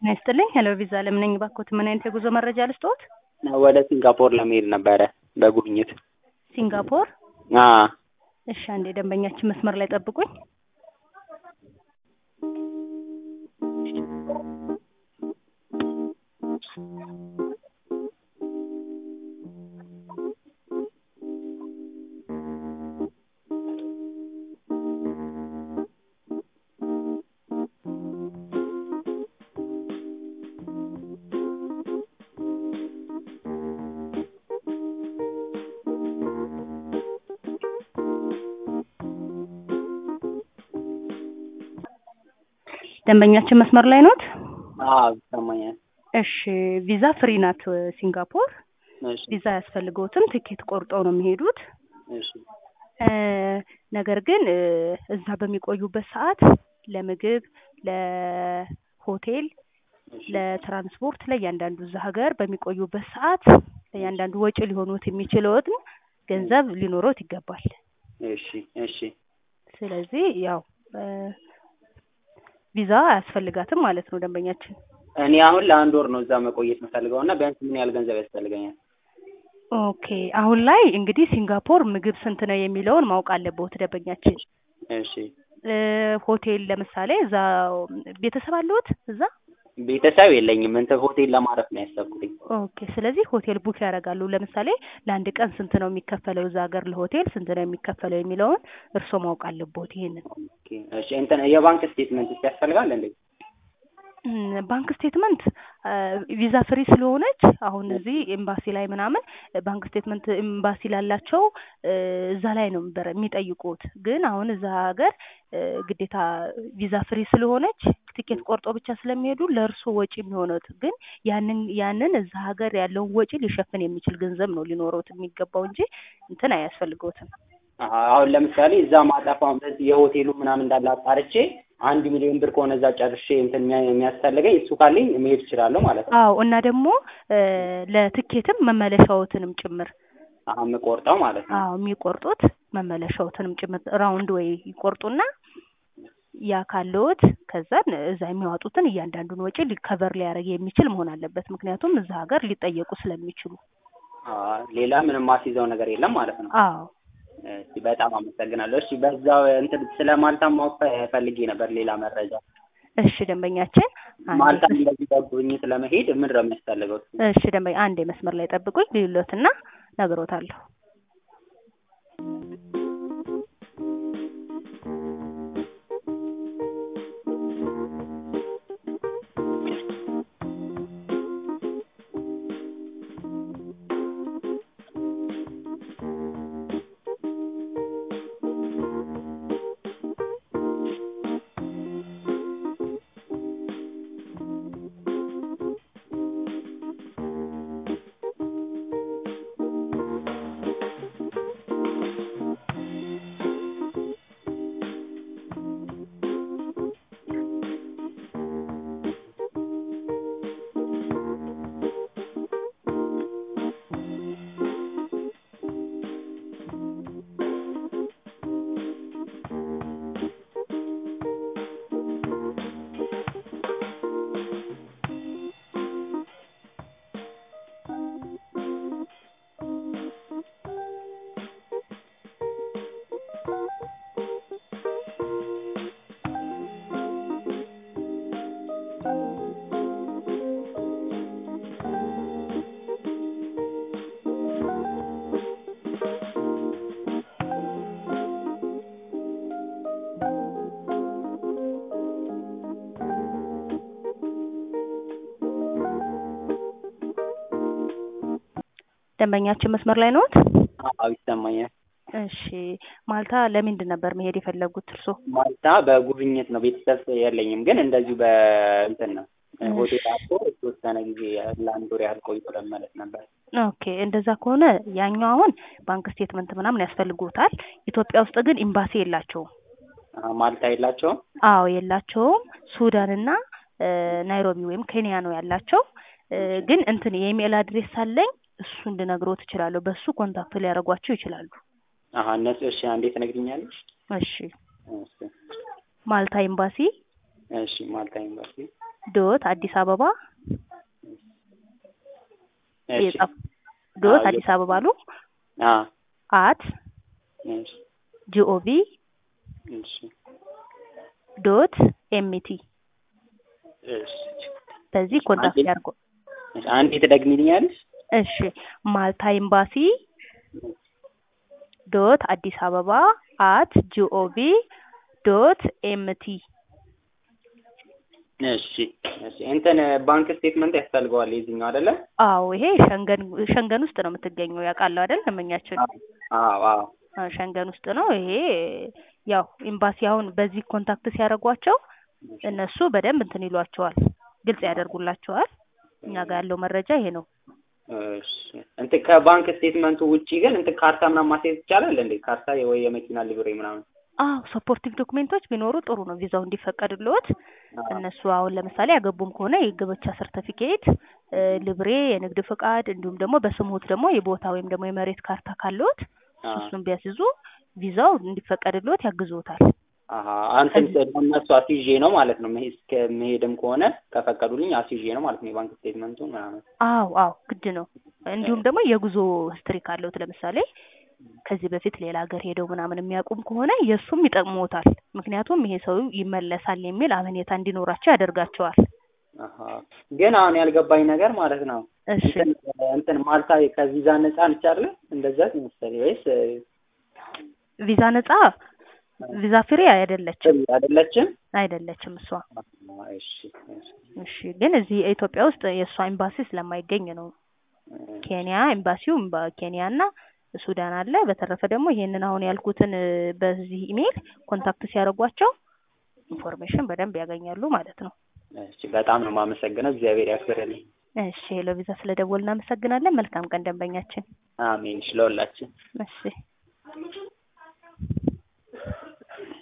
ጤና ይስጥልኝ። ሄሎ ቪዛ ለምን ነኝ ባኮት፣ ምን አይነት የጉዞ መረጃ ልስጥዎት? ወደ ሲንጋፖር ለመሄድ ነበረ በጉብኝት። ሲንጋፖር? አ እሺ፣ አንዴ ደንበኛችን መስመር ላይ ጠብቁኝ። ደንበኛችን መስመር ላይ ኖት? አዎ ይሰማኛል። እሺ፣ ቪዛ ፍሪ ናት ሲንጋፖር። እሺ ቪዛ አያስፈልገውትም። ትኬት ቆርጠው ነው የሚሄዱት። እሺ እ ነገር ግን እ እዛ በሚቆዩበት ሰዓት ለምግብ፣ ለሆቴል፣ ለትራንስፖርት ለእያንዳንዱ እዛ ሀገር በሚቆዩበት ሰዓት ለእያንዳንዱ ወጪ ሊሆኑት የሚችለውን ገንዘብ ሊኖሮት ይገባል። እሺ እሺ ስለዚህ ያው እ ቪዛ አያስፈልጋትም ማለት ነው ደንበኛችን። እኔ አሁን ለአንድ ወር ነው እዛ መቆየት የምፈልገው እና ቢያንስ ምን ያህል ገንዘብ ያስፈልገኛል? ኦኬ አሁን ላይ እንግዲህ ሲንጋፖር ምግብ ስንት ነው የሚለውን ማወቅ አለብዎት ደንበኛችን። እሺ እ ሆቴል ለምሳሌ እዛ ቤተሰብ አለዎት እዛ? ቤተሰብ የለኝም እንትን ሆቴል ለማረፍ ነው ያሰብኩትኝ። ኦኬ ስለዚህ ሆቴል ቡክ ያደርጋሉ። ለምሳሌ ለአንድ ቀን ስንት ነው የሚከፈለው እዛ ሀገር ለሆቴል ስንት ነው የሚከፈለው የሚለውን እርስዎ ማወቅ አለብዎት ይሄንን። ኦኬ እሺ እንትን የባንክ ስቴትመንት ያስፈልጋል እንዴ? እም፣ ባንክ ስቴትመንት ቪዛ ፍሪ ስለሆነች አሁን እዚህ ኤምባሲ ላይ ምናምን ባንክ ስቴትመንት ኤምባሲ ላላቸው እ እዛ ላይ ነው በረ- የሚጠይቁት። ግን አሁን እዛ ሀገር እ ግዴታ ቪዛ ፍሪ ስለሆነች ቲኬት ቆርጦ ብቻ ስለሚሄዱ ለእርሶ ወጪ የሚሆኑት ግን ያንን ያንን እዛ ሀገር ያለውን ወጪ ሊሸፍን የሚችል ገንዘብ ነው ሊኖረውት የሚገባው እንጂ እንትን አያስፈልገውትም። አሀ፣ አሁን ለምሳሌ እዛ ማጠፋው በዚህ የሆቴሉ ምናምን እንዳለ አጣርቼ አንድ ሚሊዮን ብር ከሆነ እዛ ጨርሼ እንትን የሚያ- የሚያስፈልገኝ እሱ ካለኝ መሄድ እችላለሁ ማለት ነው። አዎ እና ደግሞ እ ለትኬትም መመለሻዎትንም ጭምር አሀ፣ የምቆርጠው ማለት ነው። አዎ የሚቆርጡት መመለሻዎትንም ጭምር ራውንድ ወይ ይቆርጡና ያ ካለዎት ከዛን እዛ የሚያወጡትን እያንዳንዱን ወጪ ሊከቨር ሊያደርግ የሚችል መሆን አለበት። ምክንያቱም እዛ ሀገር ሊጠየቁ ስለሚችሉ። አዎ፣ ሌላ ምንም ማስይዘው ነገር የለም ማለት ነው። አዎ እሺ፣ በጣም አመሰግናለሁ። እሺ፣ በዛው እንትን ስለ ማልታ ማወቅ ፈልጌ ነበር ሌላ መረጃ። እሺ ደንበኛችን አንዴ ማልታ እንደዚህ በጉብኝት ለመሄድ ምን ነው የሚያስፈልገው? እሺ ደንበኛ አንዴ መስመር ላይ ጠብቁኝ ልሎትና ነግሮታለሁ። ደንበኛችን መስመር ላይ ነዎት? አዎ ይሰማኛል። እሺ ማልታ ለምንድን ነበር መሄድ የፈለጉት እርሶ? ማልታ በጉብኝት ነው። ቤተሰብ የለኝም፣ ግን እንደዚሁ በእንትን ነው ሆቴል አቶ የተወሰነ ጊዜ ለአንድ ወር ያህል ቆይቶ ለመመለስ ነበር። ኦኬ እንደዛ ከሆነ ያኛው አሁን ባንክ ስቴትመንት ምናምን ያስፈልጎታል። ኢትዮጵያ ውስጥ ግን ኤምባሲ የላቸውም። አሀ፣ ማልታ የላቸውም? አዎ የላቸውም። ሱዳንና እ ናይሮቢ ወይም ኬንያ ነው ያላቸው። እ ግን እንትን የኢሜል አድሬስ አለኝ እሱን ልነግሮት እችላለሁ። በሱ ኮንታክት ሊያደርጓቸው ይችላሉ። አሀ፣ እነሱ እሺ፣ አንዴ ትነግሪኛለሽ? እሺ እሺ ማልታ ኤምባሲ እሺ፣ ማልታ ኤምባሲ ዶት አዲስ አበባ እሺ የጻፍ ዶት አዎ፣ አዲስ አበባ አሉ አዎ አት እሺ ጂኦቪ እሺ ዶት ኤምቲ እሺ በዚህ ኮንታክት አንዴ- ያድርጉ። እሺ አንዴ ትደግሚልኛለሽ? እሺ ማልታ ኤምባሲ ዶት አዲስ አበባ አት ጂኦቪ ዶት ኤምቲ እሺ እሺ እንትን ባንክ ስቴትመንት ያስፈልገዋል የዚህኛው አይደለ? አዎ ይሄ ሸንገን ሸንገን ውስጥ ነው የምትገኘው ያውቃሉ አይደል ደንበኛችን አዎ አዎ አዎ፣ ሸንገን ውስጥ ነው ይሄ ያው ኤምባሲ አሁን በዚህ ኮንታክት ሲያደርጓቸው እነሱ በደንብ እንትን ይሏቸዋል ግልጽ ያደርጉላቸዋል እኛ ጋር ያለው መረጃ ይሄ ነው እሺ እንትን ከባንክ ስቴትመንቱ ውጪ ግን እንትን ካርታ ምናምን ማስያዝ ይቻላል እንዴ? ካርታ ወይ የመኪና ሊብሬ ምናምን? አዎ ሰፖርቲቭ ዶክሜንቶች ቢኖሩ ጥሩ ነው ቪዛው እንዲፈቀድልዎት አዎ። እነሱ አሁን ለምሳሌ ያገቡም ከሆነ የጋብቻ ሰርተፊኬት ልብሬ የንግድ ፍቃድ እንዲሁም ደግሞ በስሙት ደግሞ የቦታ ወይም ደግሞ የመሬት ካርታ ካለዎት አዎ። እሱን ቢያስይዙ ቪዛው እንዲፈቀድልዎት ያግዝዎታል አሀ አንተን እነሱ አስይዤ ነው ማለት ነው መሄድ እስከ መሄድም ከሆነ ከፈቀዱልኝ አስይዤ ነው ማለት ነው የባንክ ስቴትመንቱን ምናምን። አዎ አዎ ግድ ነው እንዲሁም ደግሞ የጉዞ ሂስትሪ ካለዎት ለምሳሌ ከዚህ በፊት ሌላ ሀገር ሄደው ምናምን የሚያውቁም ከሆነ የእሱም ይጠቅሞታል ምክንያቱም ይሄ ሰው ይመለሳል የሚል አመኔታ እንዲኖራቸው ያደርጋቸዋል አሀ ግን አሁን ያልገባኝ ነገር ማለት ነው እሺ እንትን እንትን ማልታ ከቪዛ ነፃ ነች አይደለ? እንደዛ መሰለኝ ወይስ ቪዛ ነጻ ቪዛ ፍሪ አይደለችም አይደለችም? አይደለችም እሷ አዎ፣ እሺ እሺ እሺ ግን እዚህ ኢትዮጵያ ውስጥ የእሷ ኤምባሲ ስለማይገኝ ነው ኬንያ ኤምባሲው ኤምባ- ኬንያ እና ሱዳን አለ በተረፈ ደግሞ ይሄንን አሁን ያልኩትን እ፣ በዚህ ኢሜይል ኮንታክት ሲያደርጓቸው ኢንፎርሜሽን በደንብ ያገኛሉ ማለት ነው እሺ በጣም ነው የማመሰግነው። እግዚአብሔር ያክብርልኝ። እሺ ሄሎ ቪዛ ስለደወል እናመሰግናለን መልካም ቀን ደንበኛችን አሜን። እሺ ለሁላችን እሺ